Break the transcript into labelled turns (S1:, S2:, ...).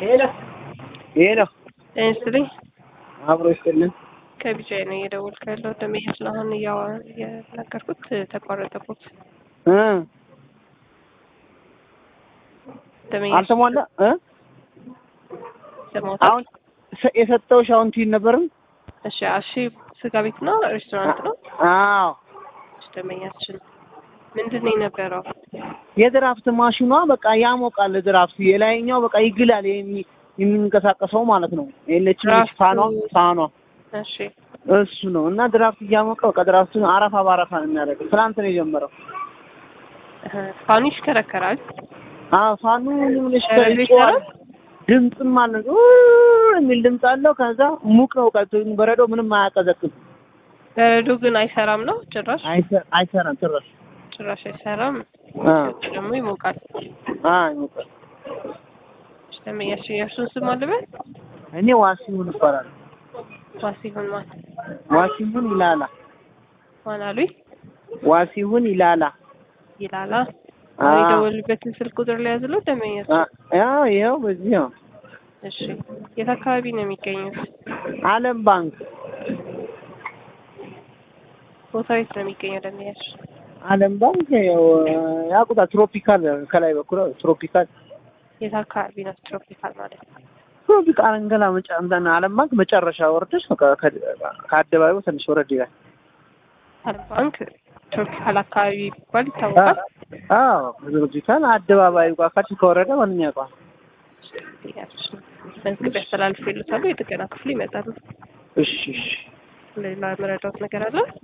S1: ሄሎ ሄሎ
S2: ጤና ይስጥልኝ።
S1: አብሮ ይስጥልን።
S2: ከቢጃይ ነው እየደወልኩ ያለው ደመሄድ ስለአሁን እየነገርኩት ተቋረጠቦት
S1: እ
S2: ደመሄድ
S1: አልተሟላ እ
S2: ሰማሁታል።
S1: አሁን ሰ- የሰጠሁሽ አሁን ትይን ነበርም።
S2: እሺ አሺ ስጋ ቤት ነው ሬስቶራንት ነው?
S1: አዎ
S2: እሺ ደመኛችን ምንድን ነው የነበረው?
S1: የድራፍት ማሽኗ በቃ ያሞቃል። ድራፍት የላይኛው በቃ ይግላል። የሚ- የሚንቀሳቀሰው ማለት ነው። የለችም
S2: ድራፍቱ-
S1: ፋኗ ፋኗ
S2: እሺ
S1: እሱ ነው እና ድራፍት እያሞቀ በቃ ድራፍቱን አረፋ በአረፋ ነው የሚያደርገው። ትናንት ነው የጀመረው።
S2: እህ፣ ፋኑ ይሽከረከራል።
S1: አዎ ፋኑ ምንሽ
S2: በረዶ
S1: ይጮሃል።
S2: ይሰራል?
S1: ድምፅም አለው ኡ የሚል ድምፅ አለው። ከዛ ሙቅ ነው ቀልቶ በረዶ ምንም አያቀዘቅዝም።
S2: በረዶ ግን አይሰራም ነው ጭራሽ
S1: አይሰ- አይሰራም ጭራሽ።
S2: ጭራሽ አይሰራም።
S1: አ
S2: ደግሞ ይሞቃል።
S1: አ ይሞቃል።
S2: እሺ ደመኛችን የእርሱን ስም አለበት
S1: እኔ ዋሲሁን ይባላል።
S2: ዋሲሁን ማን
S1: ዋሲሁን ይላላ
S2: ማን አሉኝ
S1: ዋሲሁን ይላላ
S2: ይላላ
S1: አ
S2: አሁን የደወሉበትን ስልክ ቁጥር ላይ ያዝለው ደመኛችን
S1: አ ያው ይኸው በዚህ ነው።
S2: እሺ የት አካባቢ ነው የሚገኙት?
S1: ዓለም ባንክ
S2: ቦታው የት ነው የሚገኘው? ደመያች
S1: ዓለም ባንክ ያው ያቁጣ ትሮፒካል ከላይ በኩል ትሮፒካል
S2: የት አካባቢ ነው? ትሮፒካል ማለት ነው።
S1: ትሮፒካል እንገላ መጫ እንትን ዓለም ባንክ መጨረሻ ወርደሽ በቃ ከ- ከአደባባዩ ትንሽ ወረድ ይላል።
S2: ዓለም ባንክ ትሮፒካል አካባቢ ቢባል ይታወቃል።
S1: አዎ ትሮፒካል አደባባዩ ጋር ካች ከወረደ ማንኛ ቋ
S2: ደመያች መዝግብ ያስተላልፉ ይሉታሉ። የጥገና ክፍሉ ይመጣሉ።
S1: እሺ እሺ
S2: ሌላ መረዳት ነገር አለ?